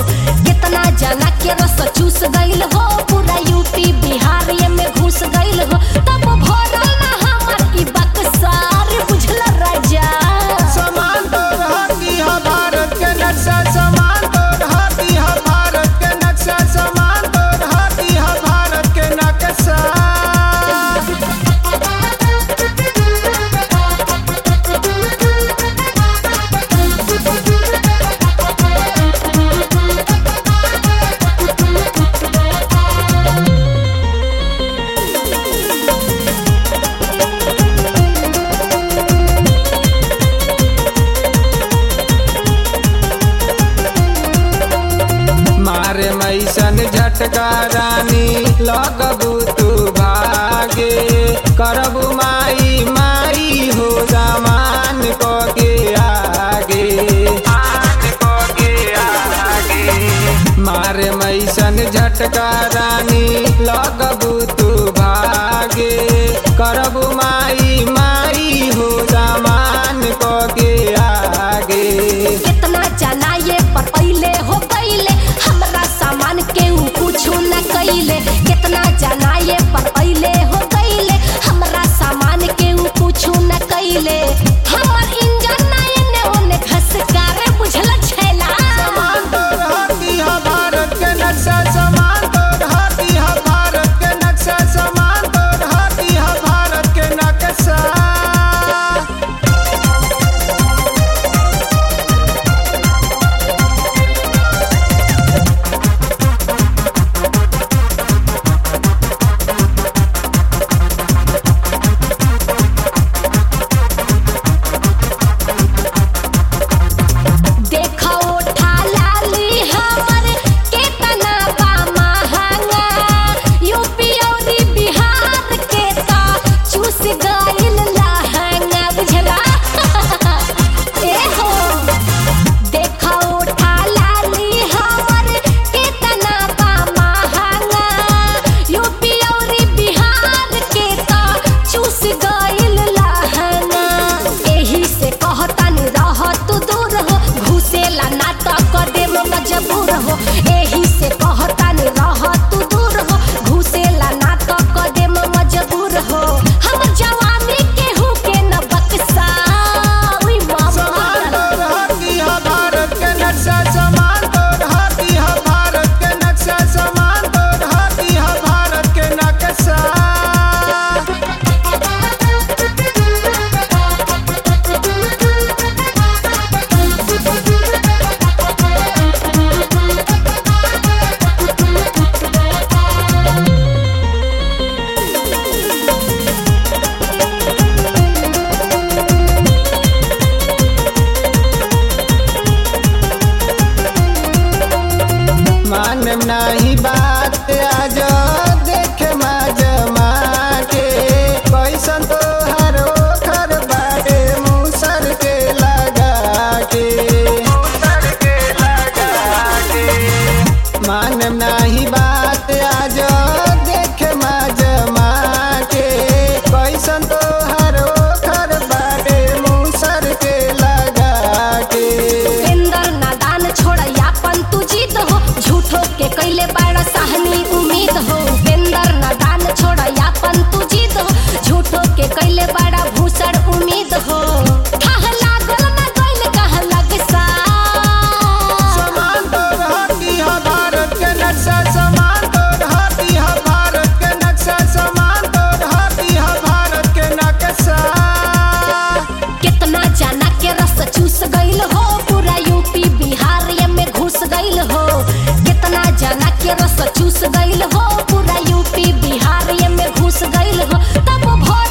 कितना जना के रस चूस गइल हो पूरा यूपी बिहार ये में घुस गइल हो तब भरल ना हमर ई बक्सार बुझल राजा समान तोर हाथी हा भारत के नक्शा समान तोर हाथी हा भारत के नक्शा समान तोर हाथी हा भारत के नक्शा मारे मैसन झटका रानी लगबू तू भागे करबू माई माई हो सामान को के आगे मारे मैसन झटका रानी लगबू तू भागे करबू माई माई हो सामान को के आगे कितना जना ये पर पहले हो गइले हमरा सामान के ऊ कुछ न कइले कितना जना ये पर पहले हो गइले हमरा सामान के ऊ कुछ न कइले हमर इंजन ना एने ओने घसकारे बुझल छैला समान तोर हाथी हा भारत के नक्शा समान तोर हाथी हा भारत के नक्शा समान तोर हाथी हा भारत के नक्शा देखो उठा लाली हमर केतना बा महंगा यूपी और बिहार के ता चूस गइल लहंगा बुझला ए हो देखो उठा लाली हमर केतना बा महंगा यूपी और बिहार के ता चूस गइल लहंगा एही से कहतानी रह तू दूर हो घुसेला ना त कदे मजबूर हो एही से कहतानी रह तू दूर हो घुसेला ना त कदे मजबूर हो हमर जवानी केहू के न बक्सा उई समान मामा तोर हाथी हा भारत के नक्शा समान तोर हाथी हा भारत के नक्शा समान तोर हाथी हा भारत के नक्शा मानम नाही बात आज देखे जमा के कैसन तो हर ओखर बाटे मुसर के लगा के मानम नाही बात आज देखे जमा के कैसन तो हर ओखर बाटे मुसर के लगा के इंदर नादान छोड़ यापन तू जीत हो झूठो के कैले बाड़ा सहनी उम्मीद हो इंदर नादान छोड़ यापन तू जीत हो झूठो के कैले बाड़ा भूसड़ उम्मीद हो थाह लागल ना गइल कहाँ लगसा समान तोर हाथी हा भारत के नक्शा समान तोर हाथी हा भारत के नक्शा समान तोर हाथी हा भारत के नक्शा कितना जाना के रस चूस गइल हो पूरा यूपी बिहार ये में घुस गइल हो कितना जाना के रस चूस गइल हो पूरा यूपी बिहार ये में घुस गइल हो तब भर